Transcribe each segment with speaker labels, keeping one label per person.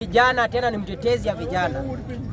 Speaker 1: Vijana tena ni mtetezi ya vijana.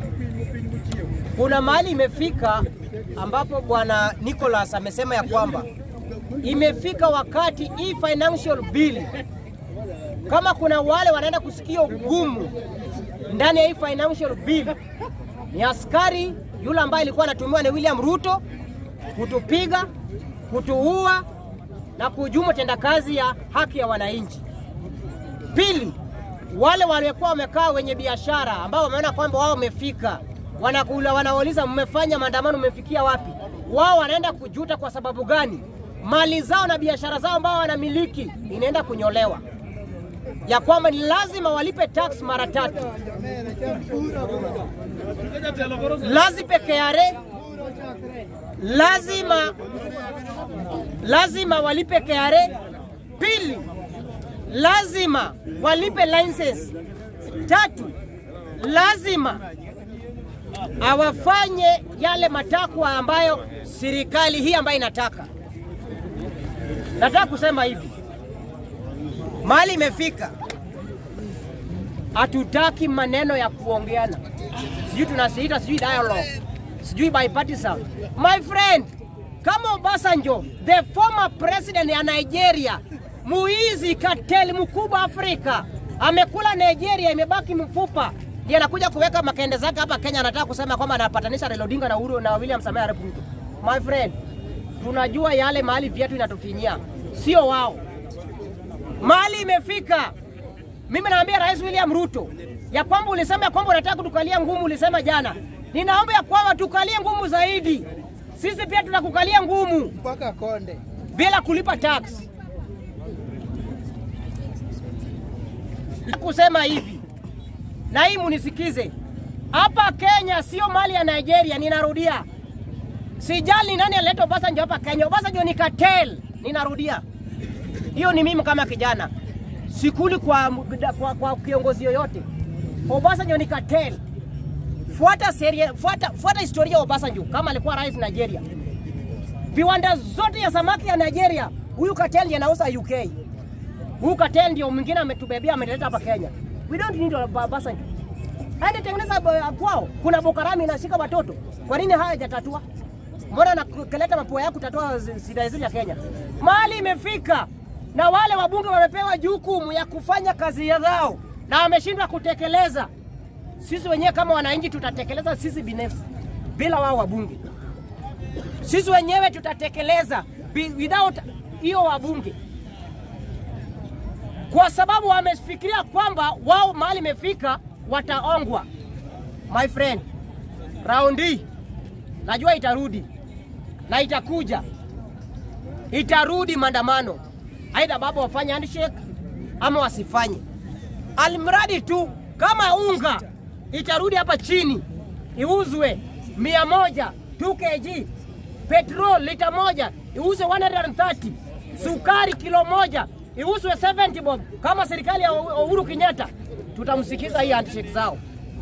Speaker 1: Kuna mahali imefika ambapo bwana Nicholas amesema ya kwamba imefika wakati hii financial bill, kama kuna wale wanaenda kusikia ugumu ndani ya hii financial bill, ni askari yule ambaye alikuwa anatumiwa na William Ruto kutupiga, kutuua na kuhujumu tendakazi ya haki ya wananchi. Pili, wale waliokuwa wamekaa wenye biashara ambao wameona kwamba wao wamefika, wanakula, wanauliza mmefanya maandamano, mmefikia wapi? Wao wanaenda kujuta. Kwa sababu gani? Mali zao na biashara zao ambao wanamiliki inaenda kunyolewa, ya kwamba ni lazima walipe tax mara tatu, lazima KRA, lazima lazima walipe KRA. Pili, lazima walipe license. Tatu, lazima awafanye yale matakwa ambayo serikali hii ambayo inataka. Nataka kusema hivi, mali imefika, hatutaki maneno ya kuongeana, sijui tunasiita sijui dialogue, sijui bipartisan. My friend, kama Obasanjo the former president ya Nigeria muizi kateli mkubwa Afrika amekula Nigeria, imebaki mfupa, ndiye anakuja kuweka makende zake hapa Kenya. Anataka kusema kwamba anapatanisha Raila Odinga na Uhuru na William Samoei Arap Ruto. My friend, tunajua yale mahali viatu inatufinyia, sio wao. Mahali imefika, mimi naambia Rais William Ruto ya kwamba ulisema ya kwamba unataka kutukalia ngumu, ulisema jana. Ninaomba ya kwamba tukalie ngumu zaidi, sisi pia tunakukalia ngumu
Speaker 2: mpaka Konde.
Speaker 1: bila kulipa tax. Kusema hivi na hii munisikize, hapa Kenya sio mali ya Nigeria. Ninarudia, sijali nani alileta Obasanjo hapa Kenya. Obasanjo ni cartel. Ninarudia, hiyo ni mimi kama kijana, sikuli kwa, kwa, kwa kiongozi yoyote. Obasanjo ni cartel. Fuata seria, fuata, fuata historia ya Obasanjo kama alikuwa rais Nigeria. Viwanda zote ya samaki ya Nigeria, huyu cartel ndiye anauza UK. Huyu cartel ndio mwingine ametubebea ameleta hapa Kenya. We don't need Obasanjo. Aende tengeneza uh, kwao. Kuna Bokarami inashika watoto. Kwa nini haya hajatatua? Mbona nakeleta mapua yako kutatua shida hizi ya Kenya? Mahali imefika na wale wabunge wamepewa jukumu ya kufanya kazi zao na wameshindwa kutekeleza. Sisi wenyewe kama wananchi tutatekeleza sisi binafsi bila wao wabunge. Sisi wenyewe tutatekeleza without hiyo wabunge, kwa sababu wamefikiria kwamba wao mahali imefika wataongwa. My friend, raundi najua itarudi na itakuja, itarudi maandamano, aidha baba wafanye handshake ama wasifanye, alimradi tu kama unga itarudi hapa chini iuzwe mia moja 2 kg petrol lita moja iuzwe 130, sukari kilo moja iuzwe 70 bob. Kama serikali ya Uhuru Kenyatta, tutamsikiza hii handshake zao.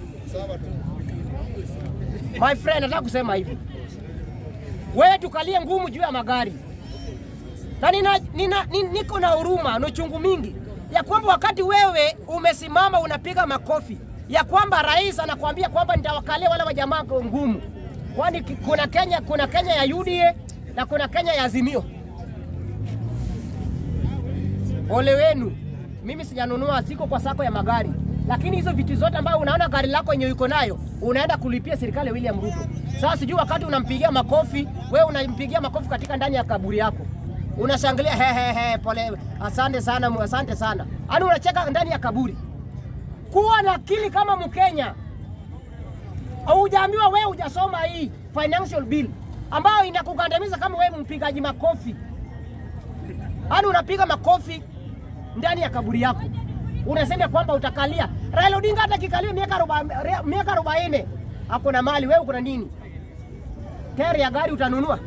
Speaker 1: My friend, nataka kusema hivi, wewe tukalie ngumu juu ya magari na nina, nina, nina, niko na huruma na uchungu mingi ya kwamba wakati wewe umesimama unapiga makofi ya kwamba rais anakuambia kwamba nitawakalia wale wajamaa ngumu kwani kuna Kenya, kuna Kenya ya UDA na kuna Kenya ya Azimio. Ole wenu, mimi sijanunua, siko kwa sako ya magari, lakini hizo vitu zote ambayo unaona gari lako yenye uko nayo unaenda kulipia serikali ya William Ruto. Sasa sijui wakati unampigia makofi, wewe unampigia makofi katika ndani ya kaburi yako, unashangilia he he he, pole, asante sana, asante sana, yaani unacheka ndani ya kaburi. Kuwa na akili kama Mkenya. Hujaambiwa wewe hujasoma hii financial bill ambayo inakugandamiza kama wewe mpigaji makofi. Yaani unapiga makofi ndani ya kaburi yako. Unasema kwamba utakalia. Raila Odinga hata kikalia miaka arobaini miaka arobaini ako na mali, wewe kuna nini? Teri ya gari utanunua?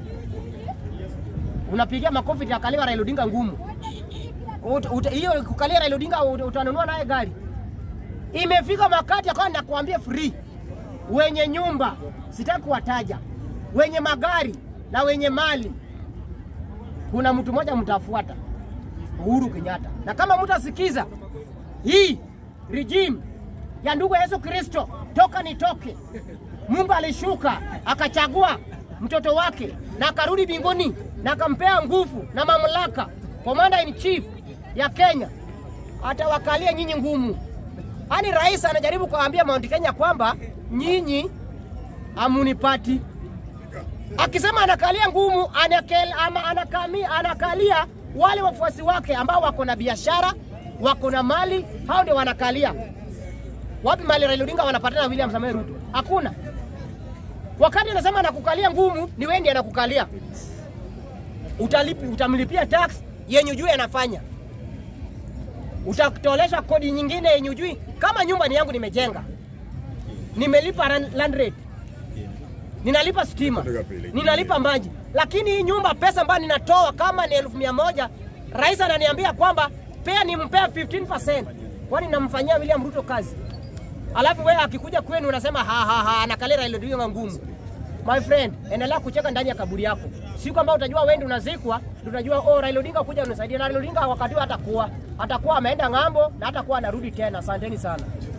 Speaker 1: Unapigia makofi itakalia Raila Odinga ngumu. Hiyo kukalia Raila Odinga utanunua naye gari. Imefika wakati akawa nakuambia free wenye nyumba sitaki kuwataja, wenye magari na wenye mali, kuna mtu mmoja mtafuata, Uhuru Kenyatta. Na kama mtasikiza hii regime ya ndugu Yesu Kristo, toka nitoke. Mungu alishuka akachagua mtoto wake na akarudi mbinguni na akampea nguvu na mamlaka, commander in chief ya Kenya, atawakalia nyinyi ngumu. Yaani rais anajaribu kuambia Mount Kenya kwamba nyinyi amunipati akisema anakalia ngumu anakel, ama anakami, anakalia wale wafuasi wake ambao wako na biashara wako na mali, hao ndio wanakalia. Wapi mali Raila Odinga wanapatana na William Samoei Ruto? Hakuna. Wakati anasema anakukalia ngumu, ni wewe ndiye anakukalia. Utalipi, utamlipia tax yenye ujui anafanya, utatolesha kodi nyingine yenye ujui. Kama nyumba ni yangu nimejenga, nimelipa ran- land rate ninalipa stima, ninalipa maji, lakini hii nyumba pesa ambayo ninatoa kama ni elfu mia moja rais ananiambia kwamba pea nimpea 15%. Kwani namfanyia William Ruto kazi? Alafu wewe akikuja kwenu unasema ha ha ha, anakalia Raila Odinga ngumu. My friend, endelea kucheka ndani ya kaburi yako. Siku ambayo utajua wewe ndio unazikwa, ndio utajua oh, Raila Odinga kuja unisaidia. Na Raila Odinga wakati huo atakuwa atakuwa ameenda ng'ambo na hatakuwa anarudi tena. Asanteni sana.